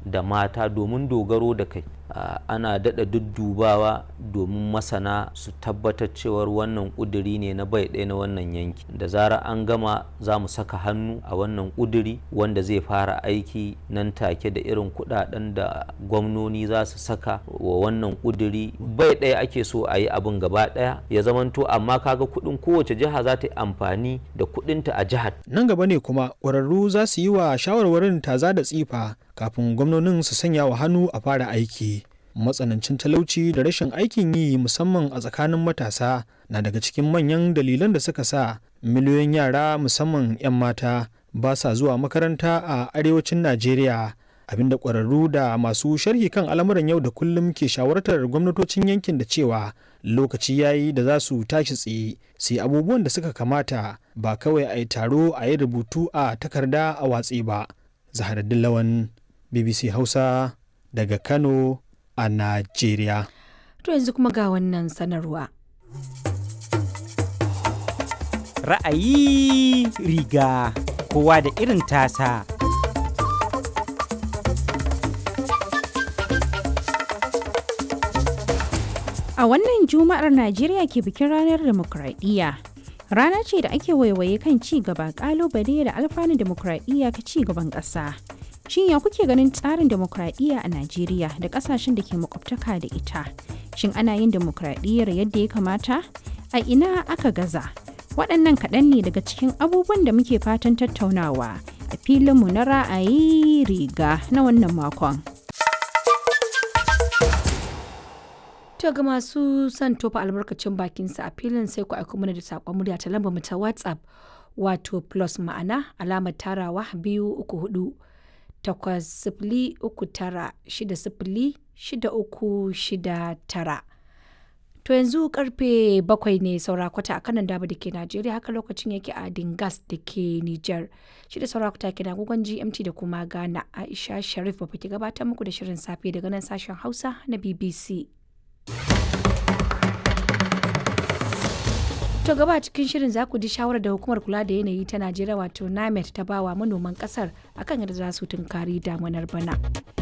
da mata domin dogaro da kai ana daɗa duddubawa domin masana su tabbatar cewar wannan ƙuduri ne na bai ɗaya na wannan yanki da zara an gama za mu saka hannu a wannan ƙuduri wanda zai fara aiki nan take da irin kuɗaɗen da gwamnoni za su saka wa wannan ƙuduri bai ɗaya ake so a yi abin gaba ɗaya ya zamanto amma kaga kuɗin kowace jiha za ta yi amfani da kuɗinta a jihar nan gaba ne kuma ƙwararru za su yi wa shawarwarin taza da tsifa kafin gwamnonin su sanya wa hannu a fara aiki matsanancin talauci da rashin aikin yi musamman a tsakanin matasa na daga cikin manyan dalilan da suka sa miliyoyin yara musamman 'yan mata ba sa zuwa makaranta a arewacin najeriya abinda ƙwararru da masu sharhi kan al'amuran yau da kullum ke shawartar gwamnatocin yankin da cewa lokaci yayi da za su tashi tsaye sai abubuwan da suka kamata ba kawai a yi taro a yi rubutu a takarda a watsi ba zaharaddin lawan bbc hausa daga kano a najeriya to yanzu kuma ga wannan sanarwa ra'ayi riga kowa da irin tasa A wannan Juma'ar Najeriya ke bikin ranar demokradiyya. Rana ce da ake waiwaye kan ci gaba kalubale da alfanun demokradiyya ka ci gaban ƙasa. Shin ya kuke ganin tsarin demokradiyya a Najeriya da ƙasashen da ke makwabtaka da ita? Shin ana yin demokradiyyar yadda ya kamata? A ina aka gaza? Waɗannan kaɗan ne daga cikin abubuwan da muke fatan tattaunawa a filinmu na ra'ayi riga na wannan makon. To ga masu son tofa albarkacin bakinsa a filin sai ku aiko mana da saƙon murya ta lambar mu ta WhatsApp wato plus ma'ana alamar tarawa biyu uku hudu takwas sifili uku tara shida sifili shida uku shida tara. To yanzu karfe bakwai ne saura kwata a kanan daba da ke Najeriya haka lokacin yake a Dingas da ke Nijar. Shi da saura kwata ke agogon GMT da kuma Ghana Aisha Sharif ba ke gabatar muku da shirin safe daga nan sashen Hausa na BBC. To gaba cikin shirin za ku ji shawarar da hukumar kula da yanayi ta Najeriya wato NAMET ta bawa manoman kasar akan yadda za su tunkari damunar bana.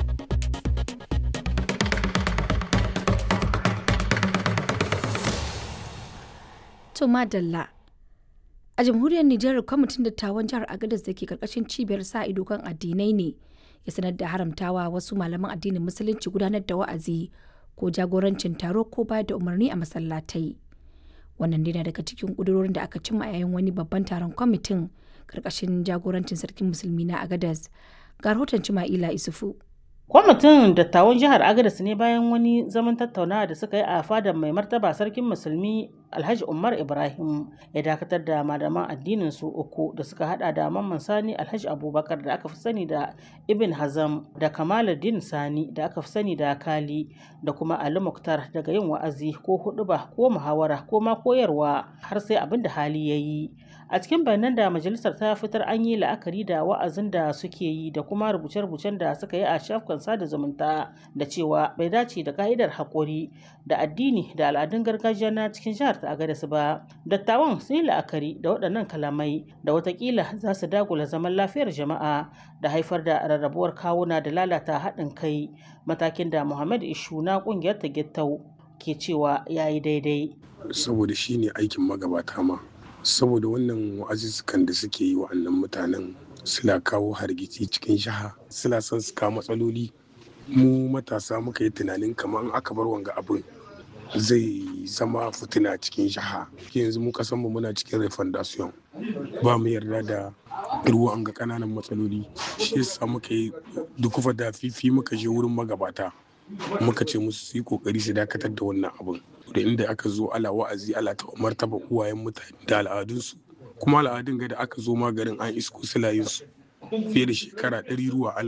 To madalla. A jamhuriyar Nijar kwamitin dattawan jihar Agadez da ke karkashin cibiyar sa ido kan addinai ne ya sanar da haramtawa wasu malaman addinin musulunci gudanar da wa'azi ko jagorancin taro ko bayar da umarni a masallatai. Wannan dai na daga cikin ƙudurorin da aka cimma yayin wani babban taron kwamitin karkashin jagorancin sarkin musulmi na Agadez. Ga rahoton Cima'ila Isufu. Kwamitin dattawan jihar Agadez ne bayan wani zaman tattaunawa da suka yi a fadar mai martaba sarkin musulmi Alhaji Umar Ibrahim ya dakatar da malaman addinin su uku da suka hada da Mamman Sani Alhaji Abubakar da aka fi sani da Ibn Hazam da Kamaluddin Sani da aka fi sani da Kali da kuma Ali Muktar daga yin wa'azi ko huɗuba ko muhawara ko ma koyarwa har sai abin da hali ya yi. A cikin bayanan da majalisar ta fitar an yi la'akari da wa'azin da suke yi da kuma rubuce-rubucen da suka yi a shafukan sada zumunta da cewa bai dace da ka'idar haƙuri da addini da al'adun gargajiya na cikin jihar ta Agadez ba. Dattawan sun yi la'akari da waɗannan kalamai da watakila za su dagula zaman lafiyar jama'a da haifar da rarrabuwar kawuna da lalata haɗin kai matakin da Muhammad Ishu na ƙungiyar ta Gittau ke cewa ya yi daidai. Saboda shi ne aikin magabata ma. Saboda wannan wa'azuzzukan da suke yi wa'annan mutanen suna kawo hargitsi cikin jiha suna son su kawo matsaloli mu matasa muka yi tunanin kamar aka bar wanga abin zai zama fitina cikin jiha yanzu mu kasan mu muna cikin refondation ba mu yarda da ruwan ga kananan matsaloli shi yasa muka yi dukufa da fifi muka je wurin magabata muka ce musu su yi kokari su dakatar da wannan abin da inda aka zo ala wa'azi ala ta martaba uwayen mutane da al'adunsu kuma al'adun ga da aka zo maganin an isko su fiye da shekara ɗari ruwa